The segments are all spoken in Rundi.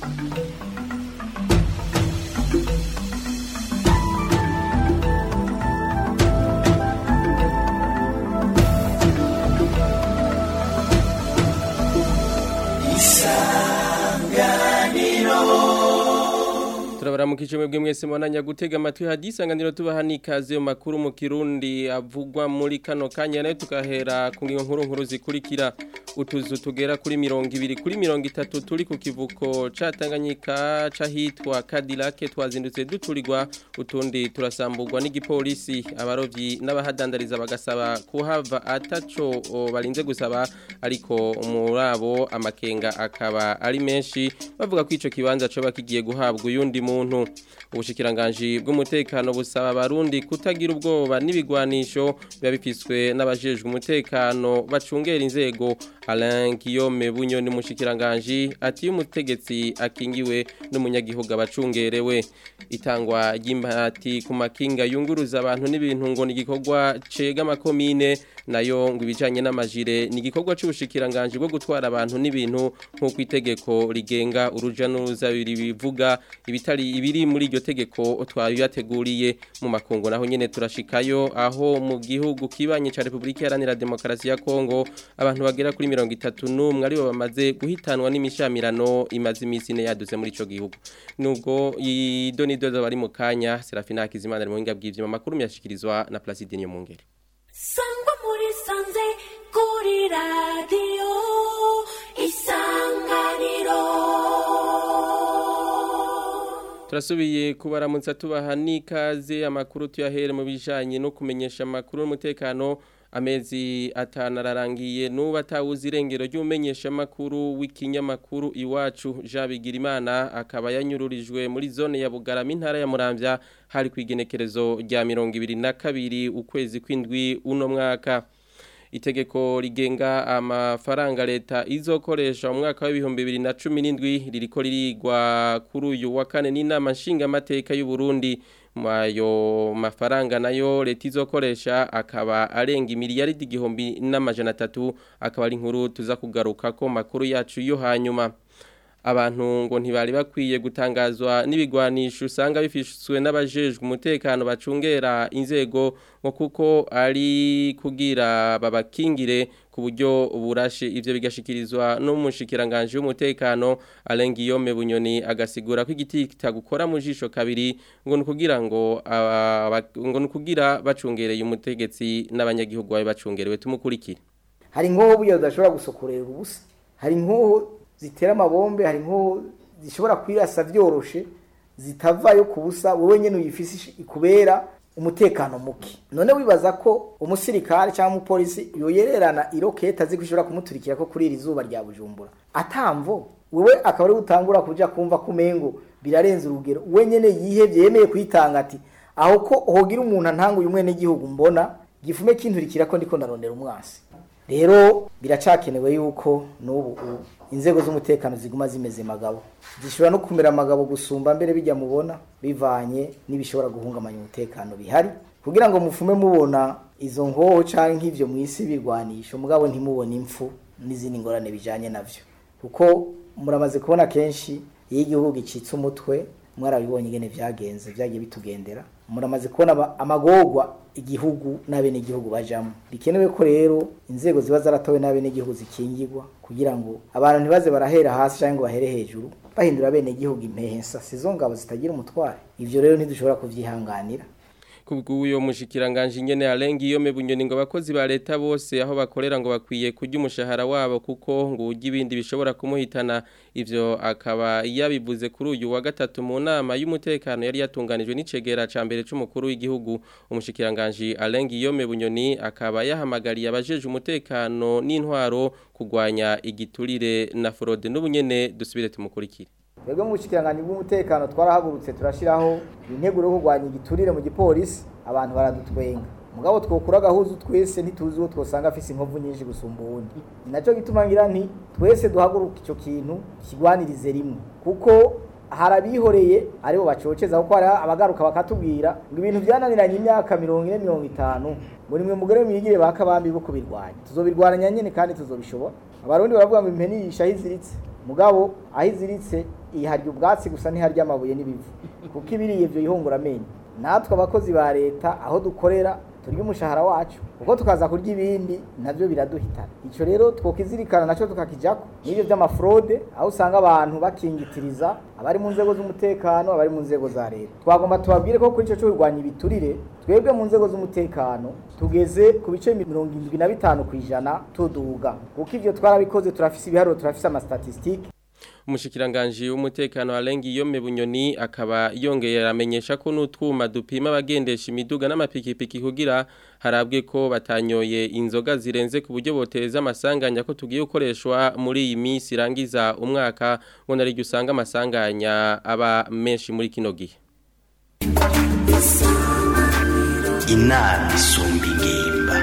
turabaramukije mwebwe mwese mwananya gutega amatwi hadisanganiro tubaha nikaze mu makuru mu kirundi avugwa muri kano kanya nayo tukahera ku ngingo nkuru nkuru zikurikira utuzu tugera kuri mirongo ibiri kuri mirongo itatu turi ku kivuko ca Tanganyika cahitwa Cadillac twazindutse duturirwa utundi turasamburwa n'igipolisi abarovyi n'abahadandariza bagasaba kuhava ataco o, barinze gusaba ariko murabo amakenga akaba ari menshi bavuga ko ico kibanza coba kigiye guhabwa uyundi muntu ubushikiranganje bw'umutekano busaba abarundi kutagira ubwoba n'ibigwanisho biba bifiswe n'abajejwe umutekano bacungera inzego Alain Guillaume Bunyoni mushikiranganje ati umutegetsi akingiwe n'umunyagihugu abacungerewe itangwa ry'impati ku makinga yunguruza abantu n'ibintu ngo ni igikorwa cega amakomine nayo ngo ibijanye n'amajire ni igikorwa c'ubushikiranganje bwo gutwara abantu n'ibintu nk'uko itegeko rigenga uruja n'uruza bivuga ibitari ibiri muri iryo tegeko twabibateguriye mu makungu naho nyene turashikayo aho mu gihugu kibanye ca Republika Iharanira Demokarasi ya Kongo abantu bagera kuri mirongo itatu n'umwe aribo bamaze guhitanwa n'imishamirano imaze iminsi ine yaduze muri ico gihugu nubwo idonidodo bari mu kanya Serafina Hakizimana ari mu buhinga bw'ivyuma makuru myashikirizwa na Placide Nyomungere sangwa muri sanze kuri radiyo isanganiro turasubiye kubaramutsa tubaha n'ikaze amakuru tuyahere mu bijanye no kumenyesha amakuru y'umutekano amezi atanu ararangiye n'ubu atawuzi irengero ry'umenyesha amakuru w'ikinyamakuru iwacu Jean Bigirimana akaba yanyururijwe muri zone ya Bugarama intara ya Muramvya hari ku igenekerezo rya mirongo ibiri na kabiri ukwezi kw'indwi uno mwaka itegeko rigenga amafaranga leta izokoresha mu mwaka w'ibihumbi bibiri na cumi n'indwi ririko ririgwa kuri uyu wa kane n'inama nshingamateka y'u Burundi ayo mafaranga nayo leta izokoresha akaba arenga imiliyaridi igihumbi n'amajana atatu akaba ari inkuru tuza kugaruka ko makuru yacu yo hanyuma abantu ngo ntibari bakwiye gutangazwa n'ibigwanisho usanga bifishwe n'abajejwe umutekano bacungera inzego ngo kuko ari kugira babakingire ku buryo burashe ivyo bigashikirizwa n'umushikiranganje w'umutekano Alain Guillaume Bunyoni agasigura ko igiti kitagukora mu jisho kabiri ngo nukugira ngo ngo nukugira bacungereye umutegetsi n'abanyagihugu bawe bacungerewe tumukurikire hari nkoho buya udashobora gusokorera ubusa hari nkoho zitera amabombe hari nko zishobora kwirasa byoroshe zitavayo ku busa wowe nyine uyifise ikubera umutekano muke none wibaza ko umusirikare cyangwa umupolisi yoyererana iroketa azi ko ishobora kumuturikira ko kuri iri zuba rya bujumbura atamvo wewe akaba ari gutangura kuja kumva kumengo birarenze urugero we nyene yihebye yemeye kwitanga ati aho ko hogira umuntu antanguye umwene gihugu mbona gifume kinturikira ko ndiko ndarondera umwasi rero biracakenewe yuko n'ubu inzego z'umutekano ziguma zimeze magabo zishobora no kumera amagabo gusumba mbere bijya mubona bivanye n'ibishobora guhungabanya umutekano bihari kugira ngo mufume mubona izo ngoho cyangwa nk'ibyo mu isi birwanisha mugabo ntimubone impfu n'izindi ngorane bijyanye nabyo kuko muramaze kubona kenshi iyo igihugu gicitse umutwe mwarabibonye ingene byagenze byagiye bitugendera muramaze kubona amagorwa igihugu n'abenegihugu bajamo bikenewe ko rero inzego ziba zaratowe n'abenegihugu zikingirwa kugira ngo abantu ntibaze barahera hasi cyangwa ngo bahere hejuru bahindura abenegihugu impehensa sizo ngabo zitagira umutware ivyo rero ntidushobora kuvyihanganira kubw'uyo mushikiranganje nyene arenga iyo mebunyoni ngo abakozi ba leta bose aho bakorera ngo bakwiye kurya umushahara wabo kuko ngo urya ibindi bishobora kumuhitana ivyo akaba yabivuze kuri uyu wa gatatu mu nama y'umutekano yari yatunganijwe n'icegera ca mbere c'umukuru w'igihugu umushikiranganje arenga iyo mebunyoni akaba yahamagariye abajeje umutekano n'intwaro kugwanya igiturire na fraude n'ubunyene dusubire tumukurikire twebwe mu bushikiranganje bw'umutekano twarahagurutse turashiraho integuro yo kurwanya igiturire mu gipolisi abantu baradutwenga mugabo twokura agahuzu twese ntituzi uwo twosanga afise inkovu nyinshi gusumba uwundi ni naco gituma ngira nti twese duhaguruka ico kintu kigwanirize rimwe kuko harabihoreye aribo bacoceza kuko hari abagaruka bakatubwira ngo ibintu byananiranye imyaka mirongo ine mirongo itanu ngo nimwe mugore mwigire bakabambi bo kubirwanya tuzobirwanya nyene kandi tuzobishobora abarundi baravuga ngo impeni yisha aho iziritse mugabo aho iziritse iharya ubwatsi gusa ntiharya amabuye n'ibivu kuko ibiriye ibyo yihungura amenyo natwe abakozi ba leta aho dukorera turya umushahara wacu kuko tukaza kurya ibindi nabyo biraduhitana icyo rero twokizirikana nacyo tukakijyako n'ibyo by'amafrode aho usanga abantu bakingitiriza abari mu nzego z'umutekano abari mu nzego za leta twagomba tubabwire ko kuri icyo cyo kurwanya ibiturire twebwe mu nzego z'umutekano tugeze ku bice mirongo irindwi na bitanu ku ijana tuduga kuko ibyo twarabikoze turafise ibiharuro turafise amastatistike umushikiranganji w'umutekano arengi yome bunyoni akaba yongeye aramenyesha ko n'utwuma dupima abagendesha imiduga n'amapikipiki kugira harabwe ko batanyoye inzoga zirenze ku buryo boteza amasanganya ko tugiye gukoreshwa muri iyi minsi irangiza umwaka ngo nariryo usanga amasanganya aba menshi muri kino gihe inama isumba ingimba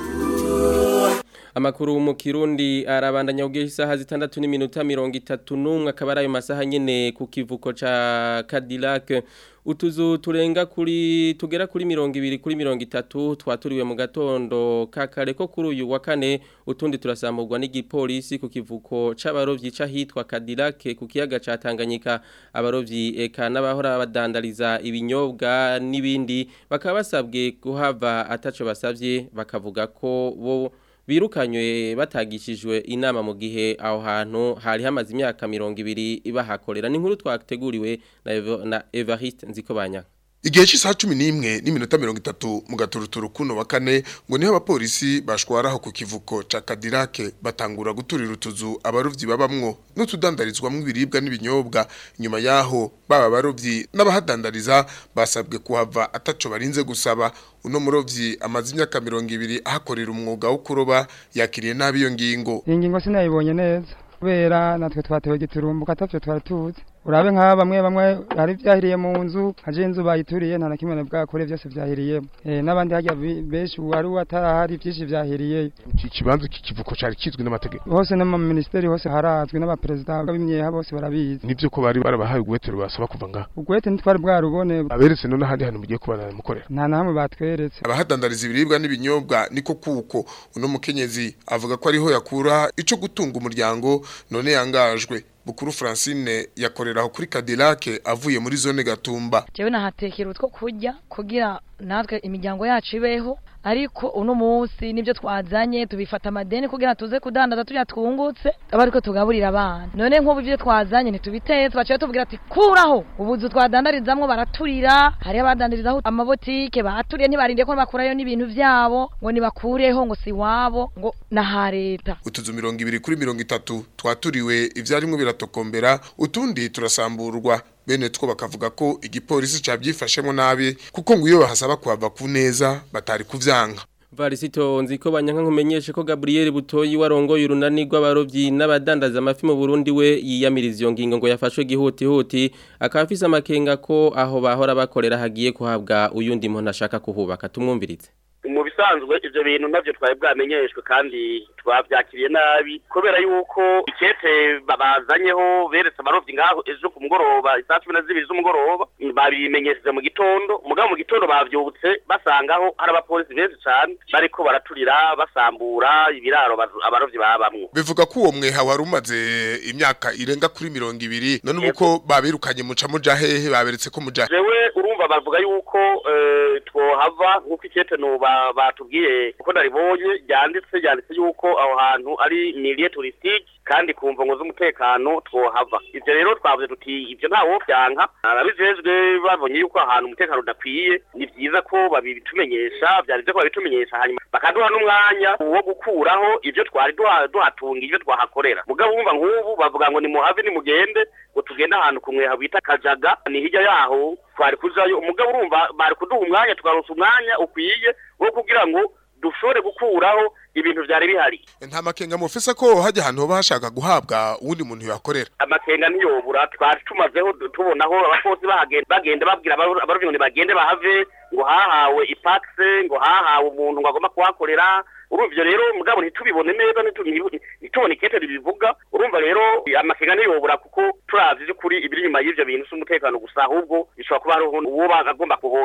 Amakuru mu Kirundi arabandanya ugiye isaha zitandatu n'iminota mirongo itatu n'umwe akaba ari ayo masaha nyene ku kivuko ca Cadillac utuzu turenga kuri tugera kuri mirongo ibiri kuri mirongo itatu twaturiwe mu gatondo kakare ko kuri uyu wa kane utundi turasamburwa n'igipolisi ku kivuko c'abarovyi c'ahitwa Cadillac ku kiyaga ca Tanganyika abarovyi eka n'abahora badandariza ibinyobwa n'ibindi bakaba basabwe kuhava ataco basavye bakavuga ko bo birukanywe batagishijwe inama mu gihe aho hantu hari hamaze imyaka mirongo ibiri bahakorera ni nkuru twateguriwe na, Evo- na Evariste Nzikobanya Igihe cy'isaha cumi n'imwe n'iminota mirongo itatu mu gaturuturu kuno wa kane ngo niho abapolisi bashwaraho ku kivuko ca Cadillac batangura guturira utuzu abarovyi babamwo n'utudandarizwamwo ibiribwa n'ibinyobwa inyuma yaho baba abarovyi n'abahadandariza basabwe kuhava ataco barinze gusaba uno murovyi amaze imyaka mirongo ibiri ahakorera umwuga wo kuroba yakiriye nabi iyo ngingo iyi ngingo sinayibonye neza kubera natwe twatewe giturumbuka atavyo twari tuzi urabe nk'aba bamwe bamwe hari vyahiriye mu nzu haje inzu bayituriye nta na kimwe bwakore byose vyahiriyemo eh n'abandi harya bi- benshi wari watarahari vyinshi vyahiriyeyo iki kibanza kikivuko cari kizwi n'amategeko hose no mu ministeri hose harazwi n'abaperezida b'imyeha bose barabizi nivyo ko bari barabahaye ubwetero basaba kuva ngaha ubwete ntitwari bwarubone aberetse no n'ahandi hantu mugiye kubana mukorera nta na hamwe batweretse abahadandariza ibiribwa n'ibinyobwa niko kuko uno mukenyezi avuga ko ariho yakura ico gutunga umuryango none yangajwe bukuru Francine yakorera aho kuri Cadillac avuye muri zone Gatumba jewe nahatekera utwo kurya kugira natwe imiryango yacu ibeho ariko uno munsi nibyo twazanye tubifata amadeni kugira tuze kudandaza turya twungutse aba ariko tugaburira abana none nk'ubu ibyo twazanye ntitubiteye twaciye tuvugira ati kuraho ubuzu twadandarizamwo baraturira hariho abadandarizaho amabotike baturiye ntibarinde ko bakurayo n'ibintu vyabo ngo nibakureho ngo si wabo ngo naha leta utuzu mirongo ibiri kuri mirongo itatu twaturiwe ivyarimwo biratokombera utundi turasamburwa bene two bakavuga ko igipolisi cabyifashemo nabi kuko ngo iyo bahasaba kuhava ku neza batari kuvyanka Varisito nziko banyanka nkumenyeshe ko Gabriel Butoyi warongoye urunani rw'abarovyi n'abadandaza amafi mu Burundi we yiyamiriza iyo ngingo ngo yafashwe gihuti huti akaba afise amakenga ko aho bahora bakorera hagiye kuhabwa uyundi muntu ashaka kuhubaka tumwumvirize mu bisanzwe ivyo bintu navyo twari bwamenyeshwe kandi twavyakiriye nabi kubera yuko ikete babazanyeho beretse abarovyi ngaho ejo ku mugoroba isaa cumi na zibiri z'umugoroba babimenyesheje mu gitondo mugabo mu gitondo bavyutse basangaho hari abapolisi benshi cane bariko baraturira basambura ibiraro abazo- abarovyi babamwo bivuga ko uwo mweha wari umaze imyaka irenga kuri mirongo ibiri none uko babirukanye muca muja hehe baberetse ko muja jewe urumva bavuga yuko eh, twohava nk'uko ikete no ba- batubwiye uko naribonye ryanditse ryanditse yuko aho hantu ari milieu touristique kandi ku mvo z'umutekano twohava ivyo rero twavuze tuti ivyo ntawo vyanka ababijejwe babonye yuko ahantu umutekano udakwiye ni vyiza ko babitumenyesha vyari vyo ko babitumenyesha hanyuma bakaduha n'umwanya wo gukuraho ivyo twari duha- duhatunga ivyo twahakorera mugabo wumva nk'ubu bavuga ngo nimuhave nimugende ngo tugende ahantu ku mweha bita kajaga ni hirya yaho twari kujayo umugabo urumva bari kuduha umwanya tukaronsa umwanya ukwiye wo kugira ngo dushobore gukuraho ibintu vyari bihari nta makenga mufise ko hajya ahantu hoba hashaka guhabwa uwundi muntu yakorera amakenga ntiyobura twari tumazeho du- tubonaho abakozi bahagenda bagenda babwira abaro- abarovyi ngo nibagende bahave ngo hahawe ipakise ngo hahawe umuntu ngo agomba kuhakorera urumva ivyo rero mugabo ntitubibone neza ntitu- ntitubone ikete ribivuga urumva rero amakenga ntiyobura kuko turavye vy'ukuri ibiri inyuma y'ivyo bintu si umutekano gusa ahubwo bishobora kuba hariho uwo agomba kuhokipa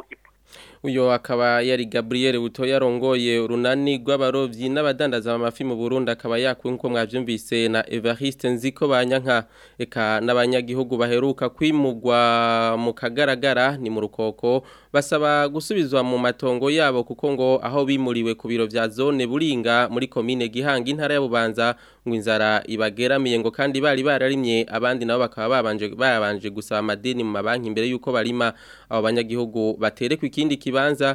uyo akaba yari Gabriel Butoya rongoye urunani rw'abarovyi n'abadandaza amafi mu Burundi akaba yakuwe nko mwavyumvise na Evariste Nziko banyanka eka n'abanyagihugu baheruka kwimugwa mu kagaragara ni mu rukoko basaba gusubizwa mu matongo yabo kuko ngo aho bimuriwe ku biro vya zone Buringa muri commune Gihanga intara ya Bubanza ngo inzara ibageramiye ngo kandi bari bararimye abandi nabo bakaba babanje babanje gusaba amadeni mu mabanki imbere yuko barima abo banyagihugu baterekwa ikindi kibanza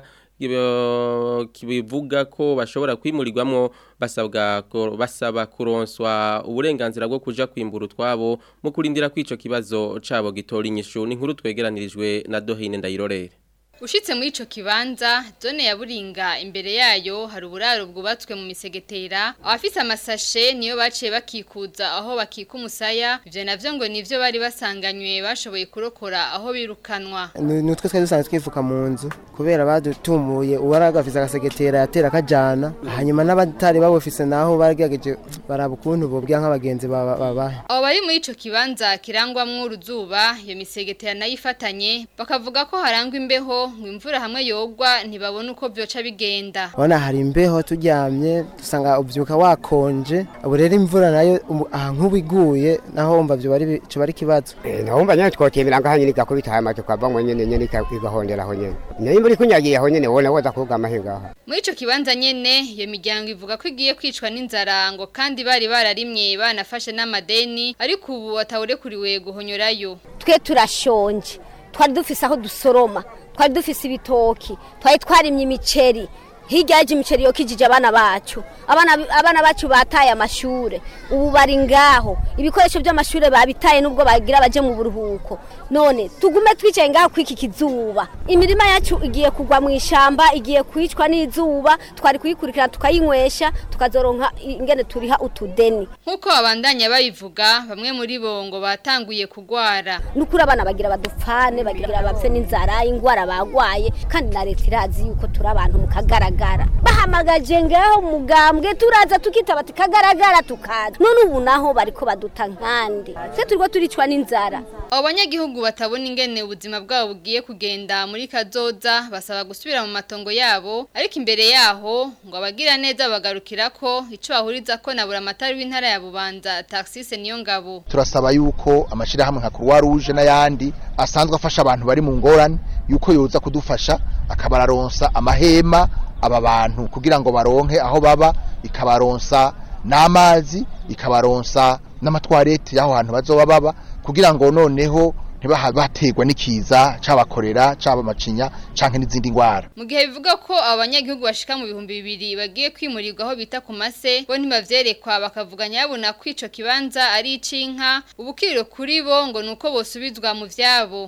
kibivuga ko bashobora kwimurirwamwo basabwa basaba kuronswa uburenganzira bwo kuja kwimbura utwabo mu kurindira kwico kibazo cabo gitora inyishu ni nkuru twegeranirijwe na Dohine Ndayirorere Ushitse muri ico kibanza zone ya Buringa imbere yayo hari uburaro bwubatswe mu misegetera abafise amasashe niyo baciye bakikuza aho bakika umusaya ivyo navyo ngo nivyo bari basanganywe bashoboye kurokora aho birukanwa nutwe twari dusanzwe twifuka mu nzu kubera badutumuye uwari agafise agasegetera yatera akajana hanyuma n'abatari babufise naho baragerageje baraba ukuntu bobwira nk'abagenzi babahe abo bari muri ico kibanza kirangwamwo uruzuba iyo misegetera nayo ifatanye bakavuga ko harangwa imbeho ngo imvura hamwe yogwa ntibabone uko byoca bigenda Bona hari imbeho turyamye dusanga ubyuka wakonje ubu rero imvura nayo aha nk'ubu iguye naho wumva byo bari cyo bari kibazo eh nahumva nyine twokemera ngaha nyine gakubita aya mato kwava ngo nyine nyine igahondera aho nyine nayo imvura ikunyagiye aho nyine wona woza kuvuga amahinga aha muri ico kibanza nyene iyo miryango ivuga ko igiye kwicwa n'inzara ngo kandi bari bararimye banafashe n'amadeni ariko ubu atawurekuriwe guhonyorayo twe turashonje twari dufise aho dusoroma twari dufise ibitoki twari twarimye imiceri hirya yaje imiceri yo kijije abana bacu abana abana bacu bataye amashure ubu bari ngaho ibikoresho by'amashure babitaye nubwo bagira baje mu buruhuko none tugume twicaye ngaho kwiki kizuba imirima yacu igiye kugwa mu ishamba igiye kwicwa n'izuba twari kuyikurikira tukayinywesha tukazoronka ingene turiha utudeni nkuko abandanya babivuga bamwe muri bo ngo batanguye kugwara nukuri abana bagira badupfane bagira bapfe n'inzara ingwara bagwaye kandi na leta irazi yuko turi abantu mu kagaragara bahamagaje ngaho mugambwe turaza tukitaba tukagaragara tukaza none ubu naho bariko baduta nkandi se turiko turicwa n'inzara abo banyagihugu batabona ingene ubuzima bwabo bugiye kugenda muri kazoza basaba gusubira mu matongo yabo ariko imbere yaho ngo abagira neza bagarukira ko ico bahuriza ko nabura amatari w'intara ya Bubanza taxise niyo ngabo turasaba yuko amashirahamwe nka Croix Rouge n'ayandi asanzwe afasha abantu bari mu ngorane yuko yoza kudufasha akabararonsa amahema aba bantu kugira ngo baronke aho baba ikabaronsa n'amazi ikabaronsa n'amatwarete y'aho hantu bazoba baba kugira ngo noneho ntibahabaterwa n'ikiza cabakorera caba macinya canke n'izindi ngwara mu gihe bivuga ko abanyagihugu bashika mu bihumbi bibiri bagiye kwimurirwa aho bita ku mase bo ntibavyerekwa bakavuganya babona ko ico kibanza ari icinka ubukiriro kuri bo ngo nuko bosubizwa mu vyabo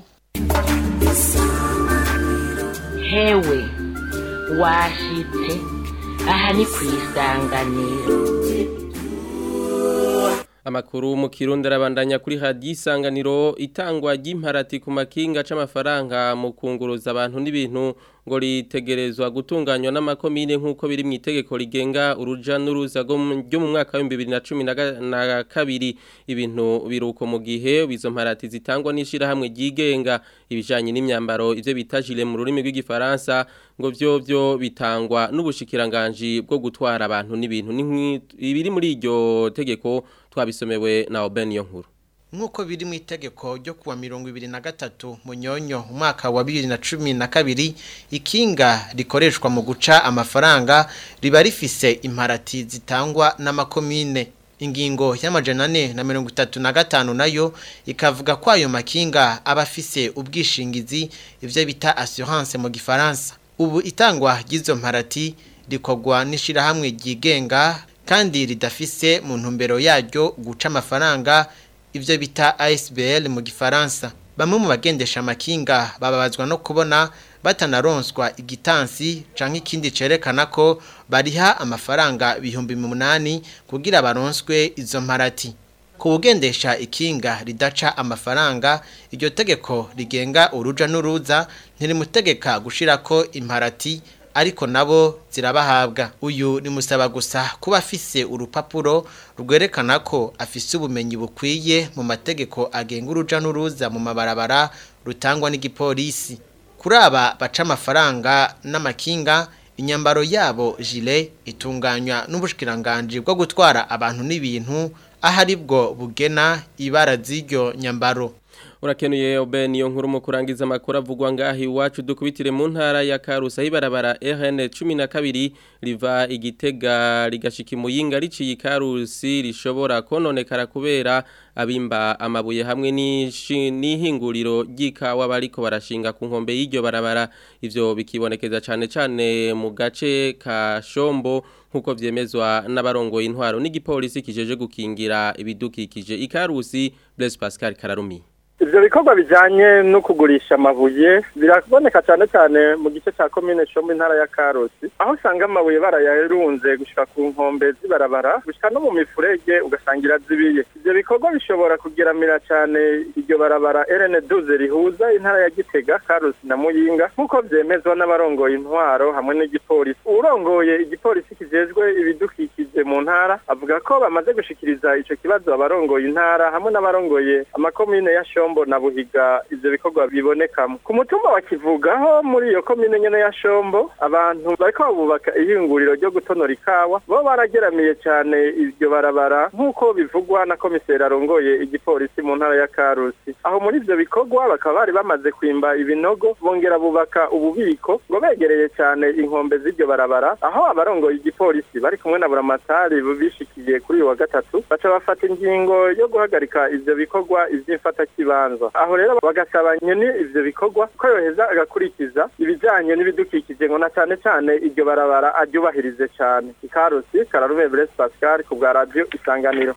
hewe washitse aha ni ku isanganiro Amakuru mu Kirundi arabandanya kuri hadi isanganiro itangwa ry'imparati ku makinga c'amafaranga mu kunguruza abantu n'ibintu ngo ritegerezwa gutunganywa n'amakomine nk'uko biri mu itegeko rigenga uruja n'uruza ryo mu mwaka wa 2012 ibintu biruko mu gihe izo mparati zitangwa n'ishira hamwe ryigenga ibijanye n'imyambaro ivyo bita gilet mu rurimi rw'igifaransa ngo byo byo bitangwa n'ubushikiranganje bwo gutwara abantu n'ibintu ibiri muri iryo tegeko twabisomewe na Oben nkuru Nkuko biri mu itegeko ryo kuwa mirongo ibiri na gatatu munyonyo umwaka wa bibiri na cumi na kabiri ikinga rikoreshwa mu guca amafaranga riba rifise imparati zitangwa n'amakomine ingingo y'amajana ane na mirongo itatu na gatanu nayo ikavuga ko ayo makinga aba afise ubwishingizi ivyo bita assurance mu gifaransa ubu itangwa ry'izo mparati rikorwa n'ishirahamwe ryigenga kandi ridafise mu ntumbero yaryo guca amafaranga ivyo bita ASBL mu gifaransa bamwe mu bagendesha amakinga bababazwa no kubona batanaronswa igitansi canke ikindi cerekana ko bariha amafaranga bihumbi munani kugira baronswe izo mparati ku bugendesha ikinga ridaca amafaranga iryo tegeko rigenga uruja n'uruza ntirimutegeka gushirako imparati ariko nabo zirabahabwa uyu ni musaba gusa kuba afise urupapuro rwerekana ko afise ubumenyi bukwiye mu mategeko agenga uruja n'uruza mu mabarabara rutangwa n'igipolisi kuri aba baca amafaranga n'amakinga inyambaro yabo jile itunganywa n'ubushikiranganje bwo gutwara abantu n'ibintu ahari bwo bugena ibara z'iryo nyambaro urakenuye obe niyo nkuru mu kurangiza amakuru avugwa ngaho iwacu dukubitire mu ntara ya karusa hibarabara rn cumi na kabiri riva igitega rigashika imuyinga riciye ikarusi rishobora kononekara kubera abimba amabuye hamwe n'ihinguriro ry'ikawa bariko barashinga ku nkombe y'iryo barabara ivyo bikibonekeza cane cane mu gace ka shombo nk'uko vyemezwa n'abarongoye intwaro n'igipolisi kijeje gukingira ibidukikije ikarusi Blaise Pascal Kararumi ivyo bikorwa bijanye no kugurisha amabuye biraboneka cyane cyane mu gice ca komine Shombo intara ya Karusi aho usanga amabuye barayarunze gushika ku nkombe zibarabara gushika no mu mifurege ugasangira zibiye ivyo bikorwa bishobora kugiramira cyane iryo barabara RN12 rihuza intara ya Gitega Karusi na Muyinga nk'uko vyemezwa n'abarongoye intwaro hamwe n'igipolisi urongoye igipolisi kijejwe ibidukikije mu ntara avuga ko bamaze gushikiriza ico kibazo abarongoye intara hamwe n'abarongoye amakomine ya Shombo Shombo na Buhiga ivyo bikorwa bibonekamo ku mutumba wa Kivugaho muri iyo komine nyene ya Shombo abantu bariko bubaka ihinguriro ryo gutonora ikawa bo barageramiye cyane iryo barabara nk'uko bivugwa na komiseri arongoye igipolisi mu ntara ya Karusi aho muri ivyo bikorwa bakaba bari bamaze kwimba ibinogo bongera bubaka ububiko ngo begereye cyane inkombe z'iryo barabara aho abarongoye igipolisi bari kumwe na buramatari bishikiye kuri uyu wa gatatu baca bafata ingingo yo guhagarika ivyo bikorwa ivy'imfata kiba aho rero bagasaba nyene ivyo bikorwa ko yoheza agakurikiza ibijanye n'ibidukikije ngo na cane cane iryo barabara aryubahirize cane ikarusi kararume Blaise Pascal ku bwa radio isanganiro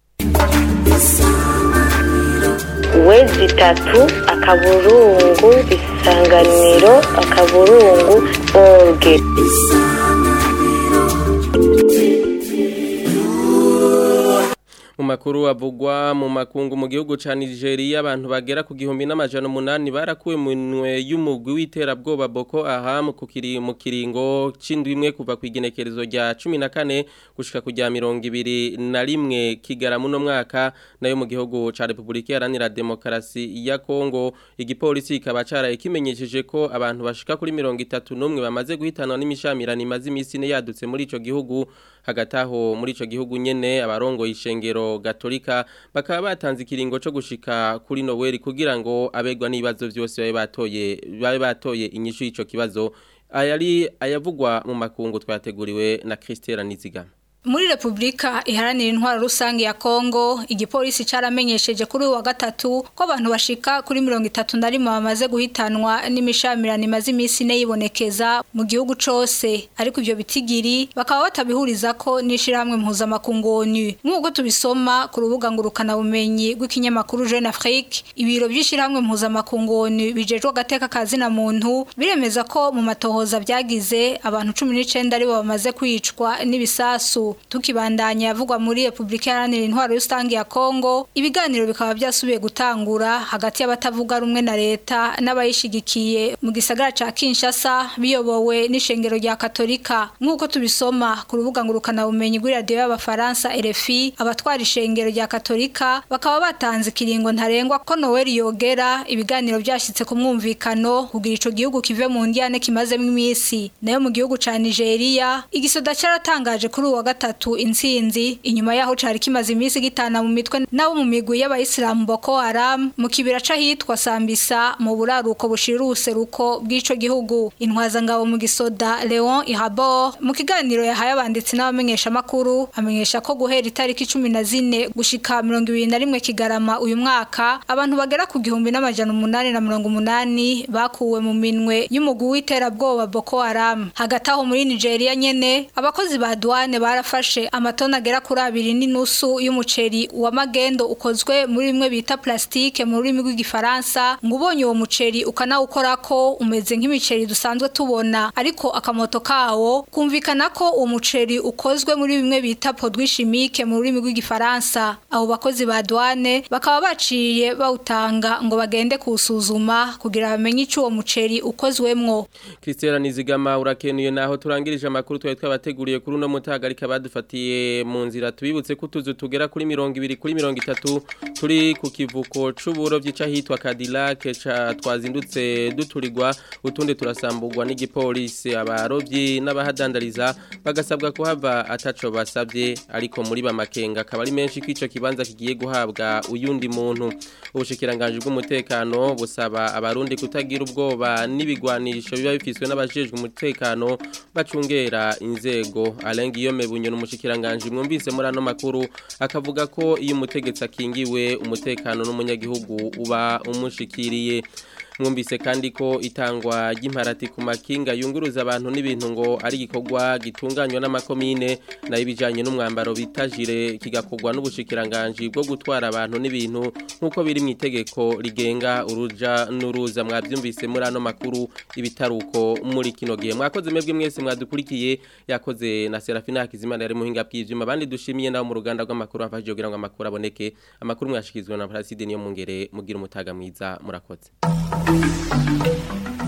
wezi itatu akaburungu isanganiro akaburungu orge mu makuru avugwa mu makungu mu gihugu ca Nigeria abantu bagera ku gihumbi n'amajana umunani barakuwe mu nwe y'umugwi w'iterabwoba Boko Haram ku kiri mu kiringo c'indwi imwe kuva ku igenekerezo rya 14 gushika ku rya 21 kigaramu no mwaka nayo mu gihugu ca Republika Iharanira Demokarasi ya Kongo igipolisi kikaba caraye kimenyesheje ko abantu bashika kuri 31 bamaze guhitanwa n'imishamirano imaze imisi ne yadutse muri ico gihugu hagati aho muri ico gihugu nyene abarongo ishengero gatolika bakaba batanze ikiringo cyo gushika kuri Noel kugira ngo abegwa n'ibibazo byose babe batoye babe batoye inyishu y'ico kibazo ayari ayavugwa mu makungu twateguriwe na Christelle Nizigama Muri Republika iharanira intwaro rusange ya Kongo, igipolisi caramenyesheje kuri uwa gatatu ko abantu bashika kuri 31 bamaze guhitanwa n'imishamirano imaze imisi ne yibonekeza mu gihugu cose. Ariko ivyo bitigiri bakaba batabihuriza ko nishirahamwe mpuza makungu ONU. Nk'uko tubisoma ku rubuga ngurukana bumenyi rw'ikinyamakuru Jeune Afrique, ibiro by'ishirahamwe mpuza makungu ONU bijejwe gateka kazi na muntu biremeza ko mu matohoza byagize abantu 19 aribo bamaze kwicwa n'ibisasu tukibandanya yavugwa muri Republika Iharanira Intwaro Rusange ya Kongo ibiganiro bikaba byasubiye gutangura hagati y'abatavuga rumwe na leta n'abayishigikiye mu gisagara ca Kinshasa biyobowe n'ishengero rya Katolika nk'uko tubisoma ku rubuga ngurukana bumenyi rw'i radio y'abafaransa RFI abatwara ishengero rya Katolika bakaba batanze ikiringo ntarengwa ko Noel yogera ibiganiro byashitse ku mwumvikano kugira ico gihugu kive mu ndiyane kimazemo imisi nayo mu gihugu ca Nigeria igisoda caratangaje kuri uwa gatatu intsinzi inyuma yaho cari kimaze iminsi gitana mu mitwe nabo mu migwi y'abayisilamu Boko Haram mu kibira c'ahitwa Sambisa mu buraruko bushira uruseruko bw'ico gihugu intwaza ngabo mu gisoda Leon Ihabo mu kiganiro yahaye abanditsi n'abamenyesha makuru amenyesha ko guhera itariki 14 gushika 21 kigarama uyu mwaka abantu bagera ku gihumbi n'amajana umunani na mirongo umunani bakuwe mu minwe y'umugwi w'iterabwoba Boko Haram hagati aho muri Nigeria nyene abakozi ba douane barafashe amatona agera kuri abiri n'inusu y'umuceri wa magendo ukozwe muri bimwe bita plastique mu rurimi rw'igifaransa ngo ubonye uwo muceri ukanawukora ko umeze nk'imiceri dusanzwe tubona ariko akamoto kawo kumvikana ko uwo muceri ukozwe muri bimwe bita produit chimique mu rurimi rw'igifaransa abo bakozi ba douane bakaba baciye bawutanga ngo bagende kuwusuzuma kugira bamenye ico uwo muceri ukozwemwo Christelle Nizigama urakenuye naho turangirije amakuru twari twabateguriye kuri uno mutagarika abadufatiye mu nzira tubibutse ko utuzu tugera kuri mirongo ibiri kuri mirongo itatu turi ku kivuko c'uburovyi c'ahitwa Cadillac ca twazindutse duturirwa utundi turasamburwa n'igipolisi abarovyi n'abahadandariza bagasabwa kuhava ataco basabye ariko muri bamakenga akaba ari menshi k'ico kibanza kigiye guhabwa uyundi muntu ubushikiranganje bw'umutekano busaba abarundi kutagira ubwoba n'ibigwanisho biba bifiswe n'abajejwe umutekano bacungera inzego alenga iyo mebunyo n'umushikiranganje mwumvise muri ano makuru akavuga ko iyo umutegetsi akingiwe umutekano n'umunyagihugu uba umushikiriye mwumvise kandi ko itangwa ry'imparati ku makinga yunguruza abantu n'ibintu ngo ari igikorwa gitunganywa n'amakomine nayo ibijyanye n'umwambaro bitajire kigakorwa n'ubushikiranganje bwo gutwara abantu n'ibintu nk'uko biri mu itegeko rigenga uruja n'uruza mwabyumvise muri ano makuru ibitaruko muri kino gihe mwakoze mwebwe mwese mwadukurikiye yakoze na Serafina Hakizimana yari muhinga bw'ivyuma abandi dushimiye nawo mu ruganda rw'amakuru afashije kugira ngo amakuru aboneke amakuru mwashikizwe na Placide niyo mungere mugira umutaga mwiza murakoze Thank you.